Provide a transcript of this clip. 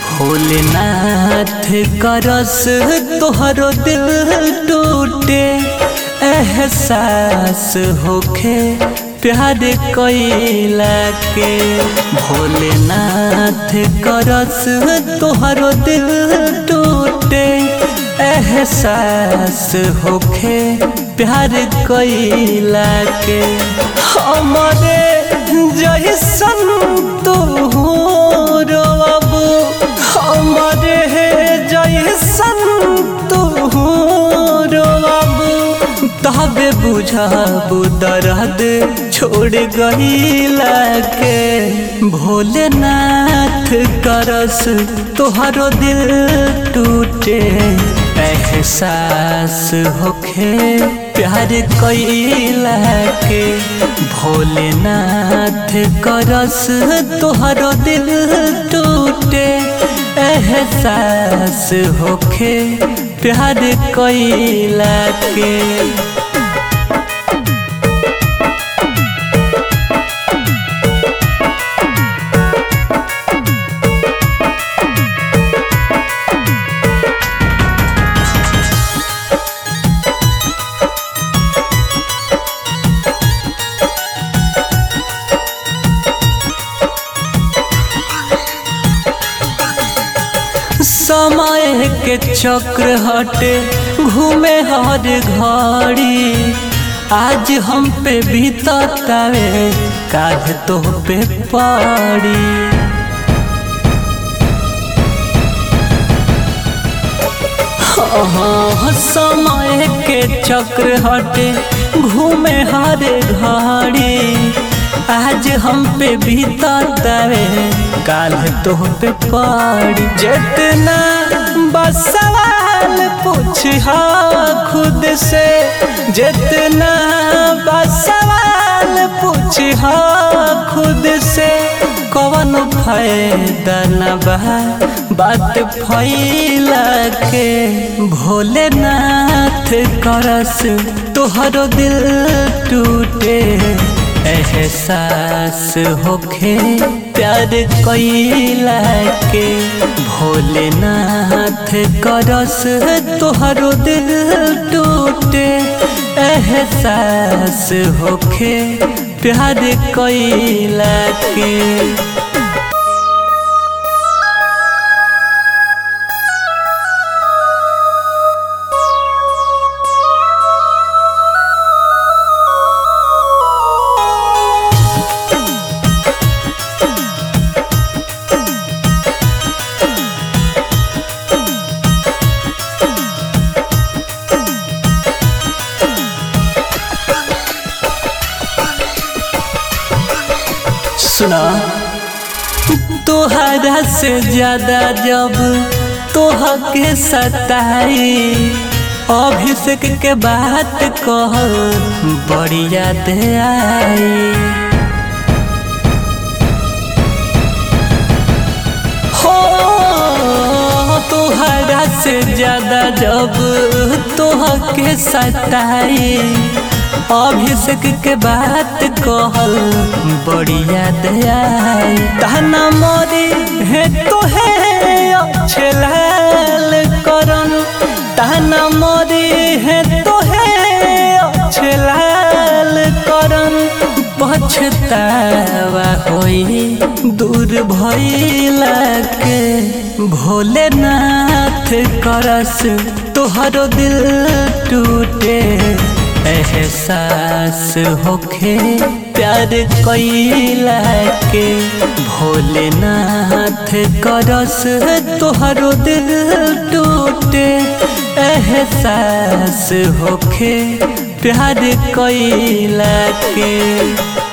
भोलेनाथ करस तोहरो दिल टूटे एहसास होखे प्यार कैला के भोलेनाथ करस तोहरो दिल टूटे एहसास होखे प्यार कैला के हमारे जैसन तू रोब हमारे जैसन तू रोब तबे बुझाबू दर्द छोड़ गईला के भोलेनाथ करस तोहरो दिल टूटे एहसास होखे प्यार कैला के भोलेनाथ करस तोहरो दिल टूटे एहसास होखे प्यार कैला के समय के चक्र हटे घूमे हर घड़ी आज हम पे बीततावे काज तो पे पड़ी हाँ, समय के चक्र हटे घूमे हर घड़ी आज हम पे बीततावे काल तो पे पड़ी जितना बस सवाल पूछ खुद से जितना बस सवाल पूछ खुद से कवन फायदा न बा बात फैला के भोलेनाथ करस तोहरो दिल टूटे एहसास होखे प्यार कैला के भोलेनाथ करस तोहरो दिल टूटे एहसास होखे प्यार कैला के सुना तोहरा से ज्यादा जब तोह के सताई अभिषेक के बात कह बड़ी याद आई हो तोहरा से ज्यादा जब तोह के सताई अभिषेक के बात कहल बढ़िया दयाई तहना मोरी है तो है अच्छे लाल करन तहना मोरी है तो है अच्छे लाल करन पछतावा होई दूर भइला के भोलेनाथ करस तोहरो दिल टूटे एहसास होखे प्यार कैला के भोलेनाथ करस तोहरो दिल टूटे एहसास होखे प्यार कैला के